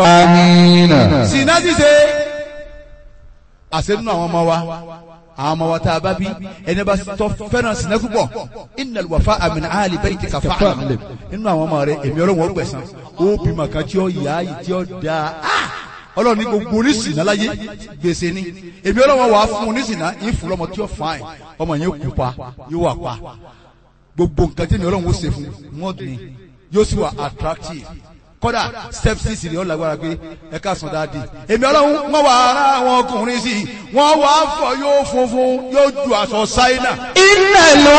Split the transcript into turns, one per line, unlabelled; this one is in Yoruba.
Amina.
sinna ṣíṣe àṣẹ nínú àwọn ọmọ wa àwọn ọmọ wa tá a bá bí ẹni bá tọ́ fẹ́ràn sinna púpọ̀ innal wafa'a min ahli baytika fa'lam nínú àwọn ọmọ rẹ èmi ọlọ́run ó gbẹ̀san ó bímọ kan tí ó yá yìí tí ó da ọlọ́run ní gbogbo oníṣìnà láyé gbèsè ni èmi ọlọ́run wà á fún oníṣìnà yín fún lọ́mọ tí ó fà ẹ̀ ọmọ yẹn kú pa yóò wà pa gbogbo nǹkan tí èmi ọlọ́run ó ṣe fún wọn ni yóò sì wà attractive kódà step six ni ó lágbára pé ẹ ká sùn dáadé èmi ọlọ́run wọ́n wà ara àwọn ọkùnrin sí i wọ́n wà á fọ yóò funfun yóò ju aṣọ ṣáínà
Innal